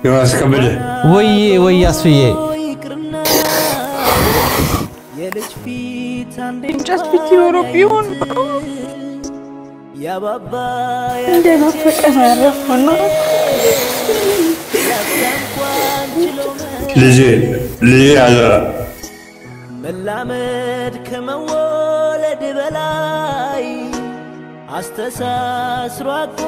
ዮናስ ከበደ ወዬ ወይ አስፍዬ እንጨት ፊት ይኖረ ቢሆን እንደ ናፈቀን ያረፈና ልጄ ልጄ አደራ መላመድ ከመወለድ በላይ አስተሳስሮ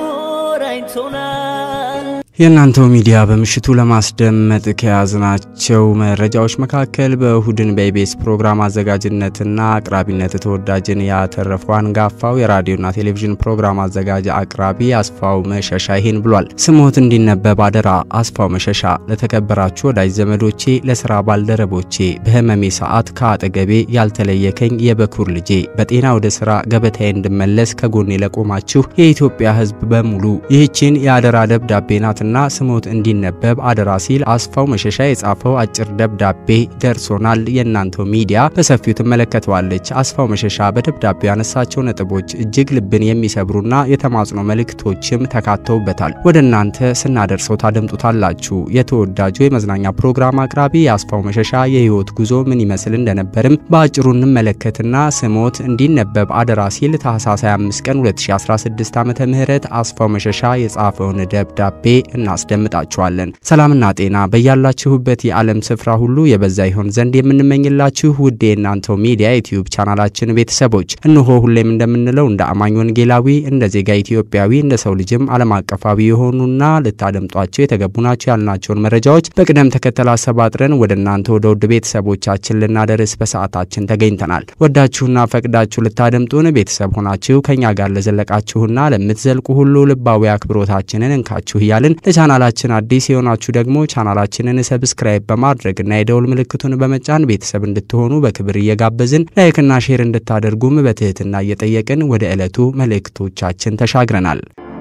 አቆራኝቶናል። የእናንተው ሚዲያ በምሽቱ ለማስደመጥ ከያዝናቸው መረጃዎች መካከል በእሁድን በኢቢኤስ ፕሮግራም አዘጋጅነትና አቅራቢነት ተወዳጅን ያተረፈው አንጋፋው የራዲዮና ቴሌቪዥን ፕሮግራም አዘጋጅ አቅራቢ አስፋው መሸሻ ይህን ብሏል። ስሞት እንዲነበብ አደራ። አስፋው መሸሻ ለተከበራችሁ ወዳጅ ዘመዶቼ፣ ለስራ ባልደረቦቼ፣ በህመሜ ሰዓት ከአጠገቤ ያልተለየከኝ የበኩር ልጄ፣ በጤና ወደ ስራ ገበታዬ እንድመለስ ከጎኔ ለቆማችሁ የኢትዮጵያ ሕዝብ በሙሉ ይህችን የአደራ ደብዳቤ ናት ና ስሞት እንዲነበብ አደራ ሲል አስፋው መሸሻ የጻፈው አጭር ደብዳቤ ደርሶናል። የእናንተው ሚዲያ በሰፊው ትመለከተዋለች። አስፋው መሸሻ በደብዳቤው ያነሳቸው ነጥቦች እጅግ ልብን የሚሰብሩና የተማጽኖ መልእክቶችም ተካተውበታል። ወደ እናንተ ስናደርሰው ታደምጡታላችሁ። የተወዳጁ የመዝናኛ ፕሮግራም አቅራቢ የአስፋው መሸሻ የህይወት ጉዞ ምን ይመስል እንደነበርም በአጭሩ እንመለከትና ስሞት እንዲነበብ አደራ ሲል ታህሳስ 25 ቀን 2016 ዓ ም አስፋው መሸሻ የጻፈውን ደብዳቤ እናስደምጣችኋለን። ሰላምና ጤና በያላችሁበት የዓለም ስፍራ ሁሉ የበዛ ይሆን ዘንድ የምንመኝላችሁ ውድ የእናንተው ሚዲያ ዩቲዩብ ቻናላችን ቤተሰቦች እነሆ ሁሌም እንደምንለው እንደ አማኝ ወንጌላዊ፣ እንደ ዜጋ ኢትዮጵያዊ፣ እንደ ሰው ልጅም ዓለም አቀፋዊ የሆኑና ልታደምጧቸው የተገቡ ናቸው ያልናቸውን መረጃዎች በቅደም ተከተል አሰባጥረን ወደ እናንተ ወደ ውድ ቤተሰቦቻችን ልናደርስ በሰዓታችን ተገኝተናል። ወዳችሁና ፈቅዳችሁ ልታደምጡን ቤተሰብ ሆናችሁ ከኛ ጋር ለዘለቃችሁና ለምትዘልቁ ሁሉ ልባዊ አክብሮታችንን እንካችሁ እያልን ለቻናላችን አዲስ የሆናችሁ ደግሞ ቻናላችንን ሰብስክራይብ በማድረግና የደውል ምልክቱን በመጫን ቤተሰብ እንድትሆኑ በክብር እየጋበዝን ላይክና ሼር እንድታደርጉም በትህትና እየጠየቅን ወደ ዕለቱ መልእክቶቻችን ተሻግረናል።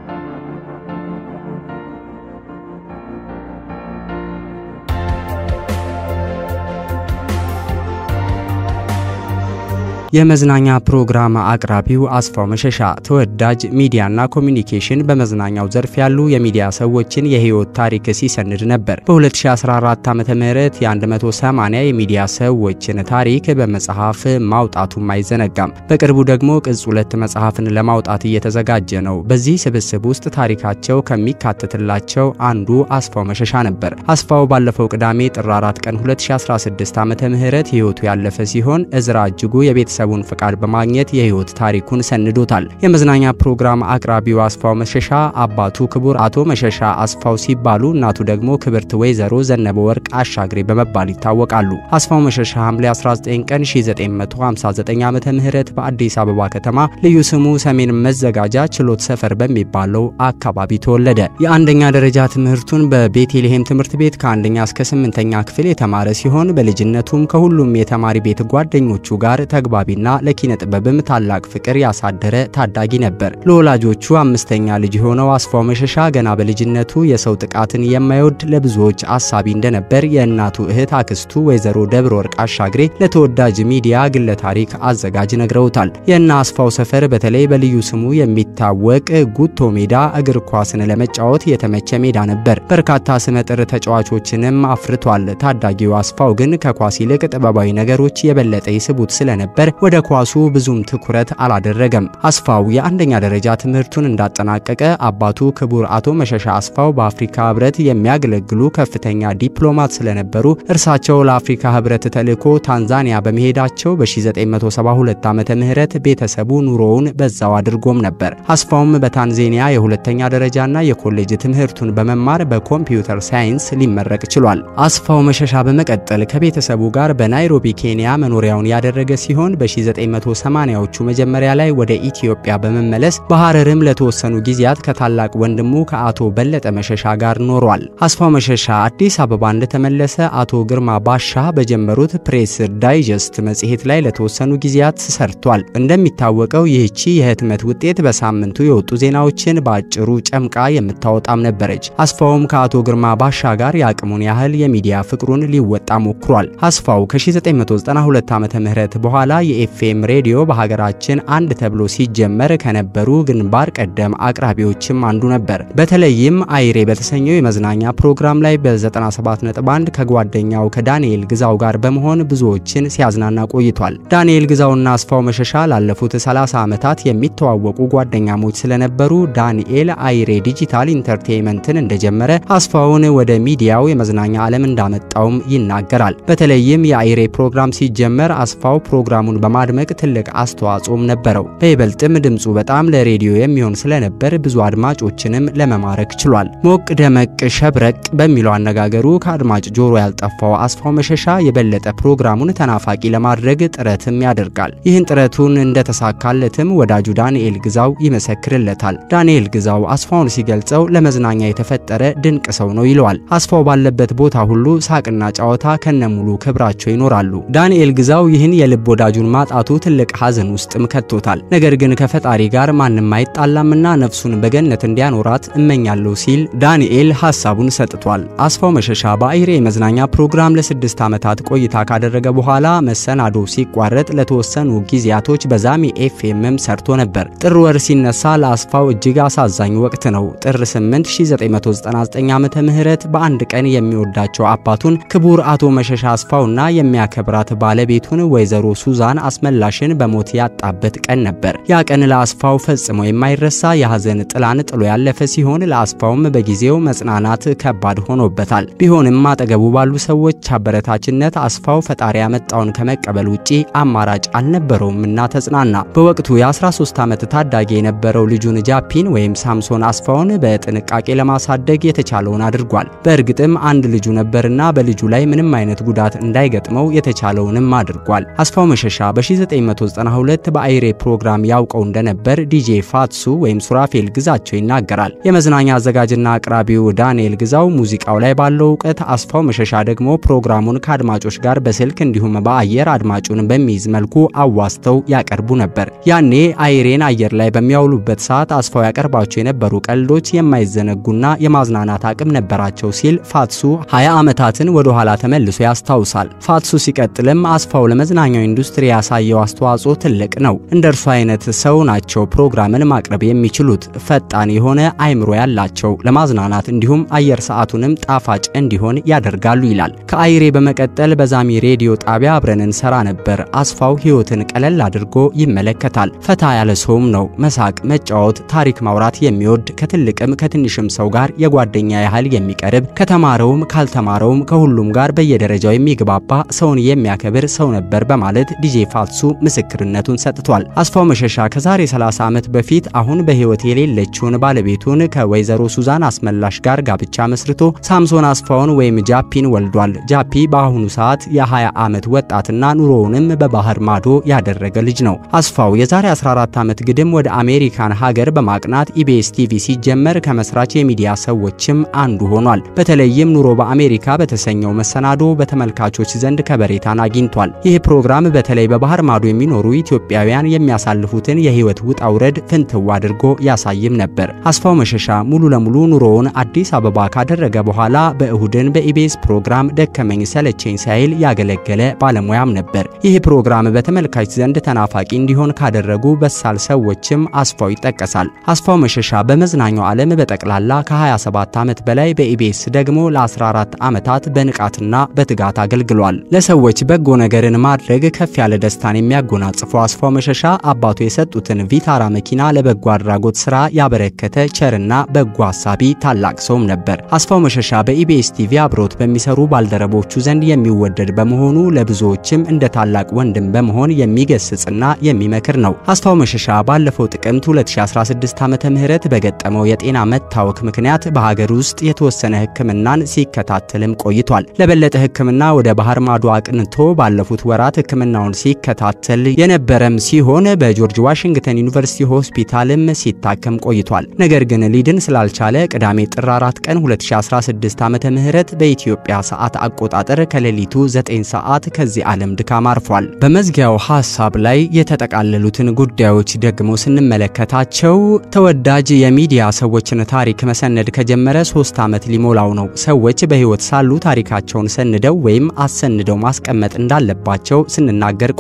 የመዝናኛ ፕሮግራም አቅራቢው አስፋው መሸሻ ተወዳጅ ሚዲያና ኮሚኒኬሽን በመዝናኛው ዘርፍ ያሉ የሚዲያ ሰዎችን የህይወት ታሪክ ሲሰንድ ነበር። በ2014 ዓ ም የ180 የሚዲያ ሰዎችን ታሪክ በመጽሐፍ ማውጣቱም አይዘነጋም። በቅርቡ ደግሞ ቅጽ ሁለት መጽሐፍን ለማውጣት እየተዘጋጀ ነው። በዚህ ስብስብ ውስጥ ታሪካቸው ከሚካተትላቸው አንዱ አስፋው መሸሻ ነበር። አስፋው ባለፈው ቅዳሜ ጥር 4 ቀን 2016 ዓ ም ህይወቱ ያለፈ ሲሆን እዝራ እጅጉ የቤተሰብ የቤተሰቡን ፍቃድ በማግኘት የህይወት ታሪኩን ሰንዶታል። የመዝናኛ ፕሮግራም አቅራቢው አስፋው መሸሻ አባቱ ክቡር አቶ መሸሻ አስፋው ሲባሉ እናቱ ደግሞ ክብርት ወይዘሮ ዘነበ ወርቅ አሻግሬ በመባል ይታወቃሉ። አስፋው መሸሻ ሐምሌ 19 ቀን 1959 ዓመተ ምህረት በአዲስ አበባ ከተማ ልዩ ስሙ ሰሜን መዘጋጃ ችሎት ሰፈር በሚባለው አካባቢ ተወለደ። የአንደኛ ደረጃ ትምህርቱን በቤተልሔም ትምህርት ቤት ከአንደኛ እስከ ስምንተኛ ክፍል የተማረ ሲሆን በልጅነቱም ከሁሉም የተማሪ ቤት ጓደኞቹ ጋር ተግባቢ ና ለኪነ ጥበብም ታላቅ ፍቅር ያሳደረ ታዳጊ ነበር። ለወላጆቹ አምስተኛ ልጅ የሆነው አስፋው መሸሻ ገና በልጅነቱ የሰው ጥቃትን የማይወድ ለብዙዎች አሳቢ እንደነበር የእናቱ እህት አክስቱ ወይዘሮ ደብረ ወርቅ አሻግሬ ለተወዳጅ ሚዲያ ግለ ታሪክ አዘጋጅ ነግረውታል። የእነ አስፋው ሰፈር በተለይ በልዩ ስሙ የሚታወቅ ጉቶ ሜዳ እግር ኳስን ለመጫወት የተመቸ ሜዳ ነበር። በርካታ ስመጥር ተጫዋቾችንም አፍርቷል። ታዳጊው አስፋው ግን ከኳስ ይልቅ ጥበባዊ ነገሮች የበለጠ ይስቡት ስለነበር ወደ ኳሱ ብዙም ትኩረት አላደረገም። አስፋው የአንደኛ ደረጃ ትምህርቱን እንዳጠናቀቀ አባቱ ክቡር አቶ መሸሻ አስፋው በአፍሪካ ህብረት የሚያገለግሉ ከፍተኛ ዲፕሎማት ስለነበሩ እርሳቸው ለአፍሪካ ህብረት ተልዕኮ ታንዛኒያ በመሄዳቸው በ1972 ዓመተ ምህረት ቤተሰቡ ኑሮውን በዛው አድርጎም ነበር። አስፋውም በታንዛኒያ የሁለተኛ ደረጃና የኮሌጅ ትምህርቱን በመማር በኮምፒውተር ሳይንስ ሊመረቅ ችሏል። አስፋው መሸሻ በመቀጠል ከቤተሰቡ ጋር በናይሮቢ ኬንያ መኖሪያውን ያደረገ ሲሆን በ1980ዎቹ መጀመሪያ ላይ ወደ ኢትዮጵያ በመመለስ በሐረርም ለተወሰኑ ጊዜያት ከታላቅ ወንድሙ ከአቶ በለጠ መሸሻ ጋር ኖሯል። አስፋው መሸሻ አዲስ አበባ እንደተመለሰ አቶ ግርማ ባሻ በጀመሩት ፕሬስ ዳይጀስት መጽሔት ላይ ለተወሰኑ ጊዜያት ሰርቷል። እንደሚታወቀው ይህቺ የህትመት ውጤት በሳምንቱ የወጡ ዜናዎችን በአጭሩ ጨምቃ የምታወጣም ነበረች። አስፋውም ከአቶ ግርማ ባሻ ጋር የአቅሙን ያህል የሚዲያ ፍቅሩን ሊወጣ ሞክሯል። አስፋው ከ1992 ዓ ም በኋላ የኤፍኤም ሬዲዮ በሀገራችን አንድ ተብሎ ሲጀመር ከነበሩ ግንባር ቀደም አቅራቢዎችም አንዱ ነበር። በተለይም አይሬ በተሰኘው የመዝናኛ ፕሮግራም ላይ በ97.1 ከጓደኛው ከዳንኤል ግዛው ጋር በመሆን ብዙዎችን ሲያዝናና ቆይቷል። ዳንኤል ግዛውና አስፋው መሸሻ ላለፉት 30 ዓመታት የሚተዋወቁ ጓደኛሞች ስለነበሩ ዳንኤል አይሬ ዲጂታል ኢንተርቴይንመንትን እንደጀመረ አስፋውን ወደ ሚዲያው የመዝናኛ ዓለም እንዳመጣውም ይናገራል። በተለይም የአይሬ ፕሮግራም ሲጀመር አስፋው ፕሮግራሙን በማድመቅ ትልቅ አስተዋጽኦም ነበረው። በይበልጥም ድምፁ በጣም ለሬዲዮ የሚሆን ስለነበር ብዙ አድማጮችንም ለመማረክ ችሏል። ሞቅ ደመቅ ሸብረቅ በሚለው አነጋገሩ ከአድማጭ ጆሮ ያልጠፋው አስፋው መሸሻ የበለጠ ፕሮግራሙን ተናፋቂ ለማድረግ ጥረትም ያደርጋል። ይህን ጥረቱን እንደተሳካለትም ወዳጁ ዳንኤል ግዛው ይመሰክርለታል። ዳንኤል ግዛው አስፋውን ሲገልጸው ለመዝናኛ የተፈጠረ ድንቅ ሰው ነው ይለዋል። አስፋው ባለበት ቦታ ሁሉ ሳቅና ጨዋታ ከነሙሉ ክብራቸው ይኖራሉ። ዳንኤል ግዛው ይህን የልብ ወዳጁን ማጣቱ ትልቅ ሐዘን ውስጥም ከቶታል። ነገር ግን ከፈጣሪ ጋር ማንም አይጣላምና ነፍሱን በገነት እንዲያኖራት እመኛለሁ ሲል ዳንኤል ሐሳቡን ሰጥቷል። አስፋው መሸሻ በአይሬ የመዝናኛ ፕሮግራም ለስድስት ዓመታት ቆይታ ካደረገ በኋላ መሰናዶ ሲቋረጥ ለተወሰኑ ጊዜያቶች በዛሚ ኤፍኤምም ሰርቶ ነበር። ጥር ወር ሲነሳ ለአስፋው እጅግ አሳዛኝ ወቅት ነው። ጥር 8 1999 ዓመተ ምህረት በአንድ ቀን የሚወዳቸው አባቱን ክቡር አቶ መሸሻ አስፋውና የሚያከብራት ባለቤቱን ወይዘሮ ሱዛን አስመላሽን በሞት ያጣበት ቀን ነበር። ያ ቀን ለአስፋው ፈጽሞ የማይረሳ የሐዘን ጥላን ጥሎ ያለፈ ሲሆን ለአስፋውም በጊዜው መጽናናት ከባድ ሆኖበታል። ቢሆንም አጠገቡ ባሉ ሰዎች አበረታችነት አስፋው ፈጣሪ ያመጣውን ከመቀበል ውጪ አማራጭ አልነበረውምና ተጽናና። በወቅቱ የ13 ዓመት ታዳጊ የነበረው ልጁን ጃፒን ወይም ሳምሶን አስፋውን በጥንቃቄ ለማሳደግ የተቻለውን አድርጓል። በእርግጥም አንድ ልጁ ነበርና በልጁ ላይ ምንም አይነት ጉዳት እንዳይገጥመው የተቻለውንም አድርጓል። አስፋው መሸሻ በ1992 በአይሬ ፕሮግራም ያውቀው እንደነበር ዲጄ ፋትሱ ወይም ሱራፌል ግዛቸው ይናገራል። የመዝናኛ አዘጋጅና አቅራቢው ዳንኤል ግዛው ሙዚቃው ላይ ባለው እውቀት፣ አስፋው መሸሻ ደግሞ ፕሮግራሙን ከአድማጮች ጋር በስልክ እንዲሁም በአየር አድማጩን በሚይዝ መልኩ አዋስተው ያቀርቡ ነበር። ያኔ አይሬን አየር ላይ በሚያውሉበት ሰዓት አስፋው ያቀርባቸው የነበሩ ቀልዶች የማይዘነጉና የማዝናናት አቅም ነበራቸው ሲል ፋትሱ 20 ዓመታትን ወደ ኋላ ተመልሶ ያስታውሳል። ፋትሱ ሲቀጥልም አስፋው ለመዝናኛው ኢንዱስትሪ ያሳየው አስተዋጽኦ ትልቅ ነው። እንደ እርሱ አይነት ሰው ናቸው ፕሮግራምን ማቅረብ የሚችሉት። ፈጣን የሆነ አይምሮ ያላቸው ለማዝናናት እንዲሁም አየር ሰዓቱንም ጣፋጭ እንዲሆን ያደርጋሉ ይላል። ከአይሬ በመቀጠል በዛሚ ሬዲዮ ጣቢያ አብረን እንሰራ ነበር። አስፋው ሕይወትን ቀለል አድርጎ ይመለከታል። ፈታ ያለ ሰውም ነው። መሳቅ፣ መጫወት፣ ታሪክ ማውራት የሚወድ ከትልቅም ከትንሽም ሰው ጋር የጓደኛ ያህል የሚቀርብ ከተማረውም ካልተማረውም ከሁሉም ጋር በየደረጃው የሚግባባ ሰውን የሚያከብር ሰው ነበር በማለት ዲጄ ፋትሱ ምስክርነቱን ሰጥቷል። አስፋው መሸሻ ከዛሬ 30 ዓመት በፊት አሁን በሕይወት የሌለችውን ባለቤቱን ከወይዘሮ ሱዛን አስመላሽ ጋር ጋብቻ መስርቶ ሳምሶን አስፋውን ወይም ጃፒን ወልዷል። ጃፒ በአሁኑ ሰዓት የ20 ዓመት ወጣትና ኑሮውንም በባህር ማዶ ያደረገ ልጅ ነው። አስፋው የዛሬ 14 ዓመት ግድም ወደ አሜሪካን ሀገር በማቅናት ኢቢኤስ ቲቪ ሲጀመር ከመስራች የሚዲያ ሰዎችም አንዱ ሆኗል። በተለይም ኑሮ በአሜሪካ በተሰኘው መሰናዶ በተመልካቾች ዘንድ ከበሬታን አግኝቷል። ይህ ፕሮግራም በተለይ በባህር ማዶ የሚኖሩ ኢትዮጵያውያን የሚያሳልፉትን የህይወት ውጣ ውረድ ፍንትው አድርጎ ያሳይም ነበር። አስፋው መሸሻ ሙሉ ለሙሉ ኑሮውን አዲስ አበባ ካደረገ በኋላ በእሁድን በኢቢኤስ ፕሮግራም ደከመኝ ሰለቸኝ ሳይል ያገለገለ ባለሙያም ነበር። ይህ ፕሮግራም በተመልካች ዘንድ ተናፋቂ እንዲሆን ካደረጉ በሳል ሰዎችም አስፋው ይጠቀሳል። አስፋው መሸሻ በመዝናኛው ዓለም በጠቅላላ ከ27 ዓመት በላይ በኢቢኤስ ደግሞ ለ14 ዓመታት በንቃትና በትጋት አገልግሏል። ለሰዎች በጎ ነገርን ማድረግ ከፍ ያለ ደስታን የሚያጎናጽፈው አስፋው መሸሻ አባቱ የሰጡትን ቪታራ መኪና ለበጎ አድራጎት ስራ ያበረከተ ቸርና በጎ አሳቢ ታላቅ ሰውም ነበር። አስፋው መሸሻ በኢቢኤስ ቲቪ አብሮት በሚሰሩ ባልደረቦቹ ዘንድ የሚወደድ በመሆኑ ለብዙዎችም እንደ ታላቅ ወንድም በመሆን የሚገስጽና የሚመክር ነው። አስፋው መሸሻ ባለፈው ጥቅምት 2016 ዓመተ ምህረት በገጠመው የጤና መታወክ ምክንያት በሀገር ውስጥ የተወሰነ ሕክምናን ሲከታተልም ቆይቷል። ለበለጠ ሕክምና ወደ ባህር ማዶ አቅንቶ ባለፉት ወራት ሕክምናውን ሲከታተል የነበረም ሲሆን በጆርጅ ዋሽንግተን ዩኒቨርሲቲ ሆስፒታልም ሲታከም ቆይቷል። ነገር ግን ሊድን ስላልቻለ ቅዳሜ ጥር 4 ቀን 2016 ዓመተ ምህረት በኢትዮጵያ ሰዓት አቆጣጠር ከሌሊቱ 9 ሰዓት ከዚህ ዓለም ድካም አርፏል። በመዝጊያው ሐሳብ ላይ የተጠቃለሉትን ጉዳዮች ደግሞ ስንመለከታቸው ተወዳጅ የሚዲያ ሰዎችን ታሪክ መሰነድ ከጀመረ ሶስት ዓመት ሊሞላው ነው። ሰዎች በሕይወት ሳሉ ታሪካቸውን ሰንደው ወይም አሰንደው ማስቀመጥ እንዳለባቸው ስንናገር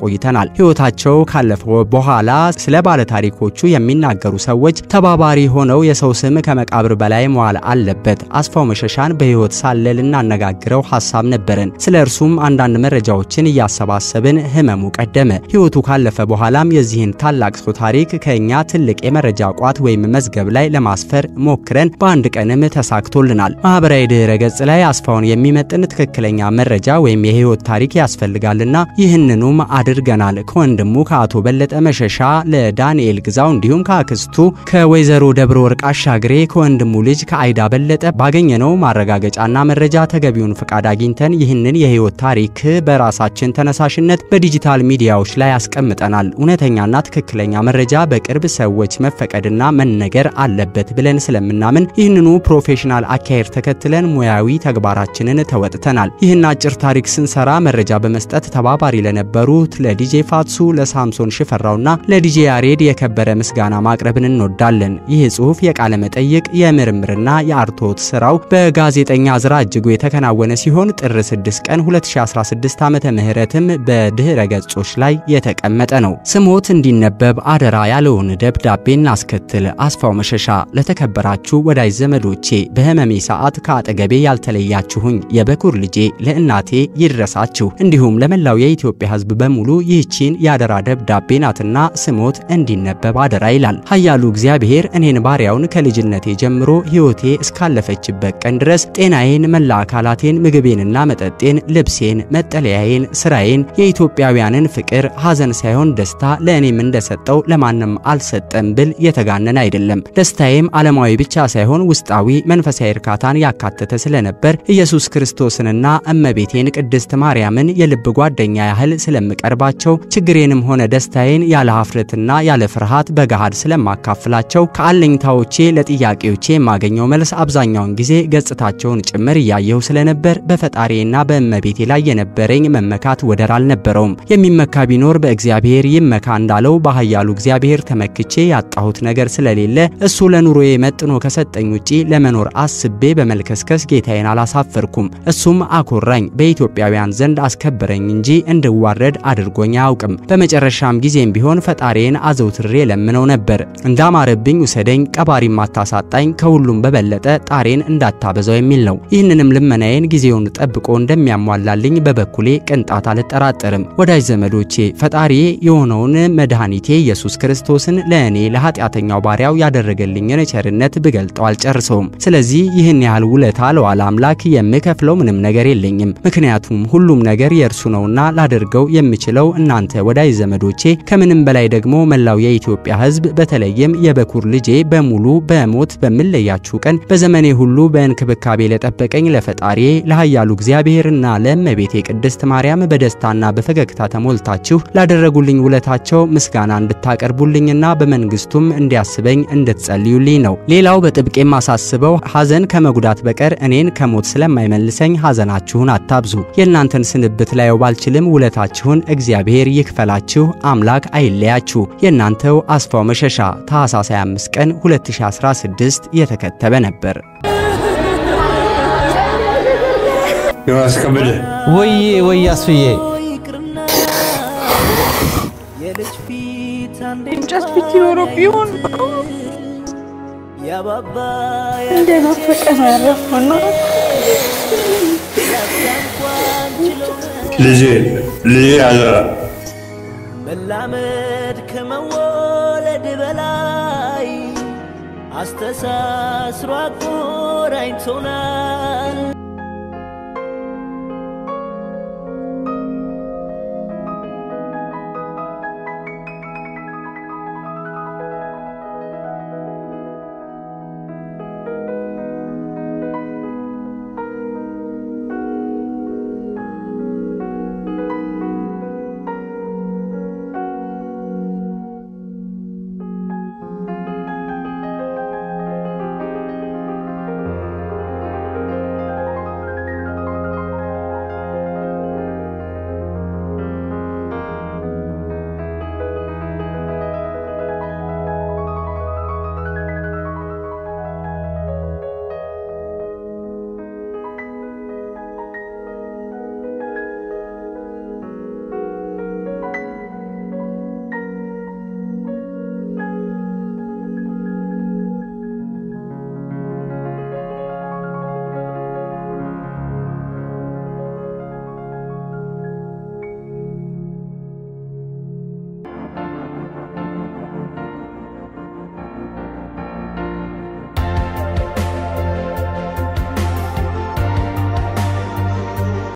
ቆይተናል። ሕይወታቸው ካለፈ በኋላ ስለ ባለታሪኮቹ የሚናገሩ ሰዎች ተባባሪ ሆነው የሰው ስም ከመቃብር በላይ መዋል አለበት። አስፋው መሸሻን በሕይወት ሳለ ልናነጋግረው ሐሳብ ነበረን። ስለ እርሱም አንዳንድ መረጃዎችን እያሰባሰብን ህመሙ ቀደመ። ሕይወቱ ካለፈ በኋላም የዚህን ታላቅ ሰው ታሪክ ከእኛ ትልቅ የመረጃ ቋት ወይም መዝገብ ላይ ለማስፈር ሞክረን በአንድ ቀንም ተሳክቶልናል። ማህበራዊ ድህረ ገጽ ላይ አስፋውን የሚመጥን ትክክለኛ መረጃ ወይም የህይወት ታሪክ ያስፈልጋልና ይህንኑም አድርገናል። ከወንድሙ ከአቶ በለጠ መሸሻ ለዳንኤል ግዛው እንዲሁም ከአክስቱ ከወይዘሮ ደብረ ወርቅ አሻግሬ ከወንድሙ ልጅ ከአይዳ በለጠ ባገኘነው ማረጋገጫና መረጃ ተገቢውን ፍቃድ አግኝተን ይህንን የህይወት ታሪክ በራሳችን ተነሳሽነት በዲጂታል ሚዲያዎች ላይ አስቀምጠናል። እውነተኛና ትክክለኛ መረጃ በቅርብ ሰዎች መፈቀድና መነገር አለበት ብለን ስለምናምን ይህንኑ ፕሮፌሽናል አካሄድ ተከትለን ሙያዊ ተግባራችንን ተወጥተናል። ይህን አጭር ታሪክ ስንሰራ መረጃ በመስጠት ተባባሪ ለነበሩት ለዲጄ ፋትሱ፣ ለሳምሶን ሽፈራውና ለዲጄ ያሬድ የከበረ ምስጋና ማቅረብን እንወዳለን። ይህ ጽሁፍ የቃለ መጠይቅ የምርምርና የአርቶት ስራው በጋዜጠኛ ዝራ እጅጉ የተከናወነ ሲሆን ጥር 6 ቀን 2016 ዓመተ ምህረትም በድህረ ገጾች ላይ የተቀመጠ ነው። ስሞት እንዲነበብ አደራ ያለውን ደብዳቤ እናስከትል። አስፋው መሸሻ ለተከበራችሁ ወዳጅ ዘመዶቼ በህመሜ ሰዓት ከአጠገቤ ያልተለያችሁኝ የበኩር ልጄ ለእናቴ ይድረሳችሁ፣ እንዲሁም ለመላው የኢትዮጵያ ሕዝብ በሙሉ ይህቺን የአደራ ደብዳቤ ናትና ስሞት እንዲነበብ አደራ ይላል። ኃያሉ እግዚአብሔር እኔን ባሪያውን ከልጅነቴ ጀምሮ ሕይወቴ እስካለፈችበት ቀን ድረስ ጤናዬን፣ መላ አካላቴን፣ ምግቤንና መጠጤን፣ ልብሴን፣ መጠለያዬን፣ ስራዬን፣ የኢትዮጵያውያንን ፍቅር ሐዘን ሳይሆን ደስታ ለእኔም እንደሰጠው ለማንም አልሰጠም ብል የተጋነን አይደለም። ደስታዬም ዓለማዊ ብቻ ሳይሆን ውስጣዊ መንፈሳዊ እርካታን ያካተተ ስለነበር ኢየሱስ ክርስቶስንና እመቤቴን ቅድስት ማርያምን የልብ ጓደኛ ያህል ስለምቀርባቸው ችግሬንም ሆነ ደስታዬን ያለ ሀፍረትና ያለ ፍርሃት በገሃድ ስለማካፍላቸው ከአለኝታዎቼ ለጥያቄዎቼ የማገኘው መልስ አብዛኛውን ጊዜ ገጽታቸውን ጭምር እያየሁ ስለነበር በፈጣሪና በእመቤቴ ላይ የነበረኝ መመካት ወደር አልነበረውም። የሚመካ ቢኖር በእግዚአብሔር ይመካ እንዳለው በኃያሉ እግዚአብሔር ተመክቼ ያጣሁት ነገር ስለሌለ እሱ ለኑሮዬ መጥኖ ከሰጠኝ ውጪ ለመኖር አስቤ በመልከስከስ ጌታዬን አላሳፈርኩም። እሱም አኮራኝ፣ በኢትዮጵያውያን ዘንድ አስከበረኝ እንጂ እንድዋረድ አድርጎኝ አያውቅም። በመጨረሻም ጊዜም ቢሆን ፈጣሪዬን አዘውትሬ ለምነው ነበር። እንዳማረብኝ ውሰደኝ፣ ቀባሪም አታሳጣኝ፣ ከሁሉም በበለጠ ጣሬን እንዳታበዛው የሚል ነው። ይህንንም ልመናዬን ጊዜውን ጠብቆ እንደሚያሟላልኝ በበኩሌ ቅንጣት አልጠራጠርም። ወዳጅ ዘመዶቼ ፈጣሪዬ የሆነውን መድኃኒቴ ኢየሱስ ክርስቶስን ለእኔ ለኃጢአተኛው ባሪያው ያደረገልኝን ቸርነት ብገልጠው አልጨርሰውም። ስለዚህ ይህን ያህል ውለታ ለዋለ አምላክ የምከፍለው ምንም ነገር የለኝም። ምክንያቱም ሁሉም ነገር የእርሱ ነውና ላደርገው የምችለው እናንተ ወዳጅ ዘመዶቼ፣ ከምንም በላይ ደግሞ መላው የኢትዮጵያ ሕዝብ በተለይም የበኩር ልጄ በሙሉ በሞት በምለያችሁ ቀን በዘመኔ ሁሉ በእንክብካቤ ለጠበቀኝ ለፈጣሪዬ ለኃያሉ እግዚአብሔርና ለእመቤቴ ቅድስት ማርያም በደስታና በፈገግታ ተሞልታችሁ ላደረጉልኝ ውለታቸው ምስጋና እንድታቀርቡልኝና በመንግስቱም እንዲያስበኝ እንድትጸልዩልኝ ነው። ሌላው በጥብቅ የማሳስበው ሐዘን ከመጉዳት በቀር እኔን ከሞት ስለማይመልሰኝ ሐዘናችሁን አታብዙ። የእናንተን ስንብት ላየው ባልችልም ውለታችሁን እግዚአብሔር ይክፈላችሁ፣ አምላክ አይለያችሁ። የእናንተው አስፋው መሸሻ ታኅሳስ 25 ቀን 2016 የተከተበ ነበር። ዮሐንስ ከበደ ወዬ ወይ አስፍዬ ይቅርና የልጅ ፊት አንዴ እንጨት ፊት ይኖረው ቢሆን ያባባ እንደናፈቀን አረፈው ነው። ያንኳን ችለው ልጄ ልጄ አደራ መላመድ ከመወለድ በላይ አስተሳስሮ አቆራኝቶናል።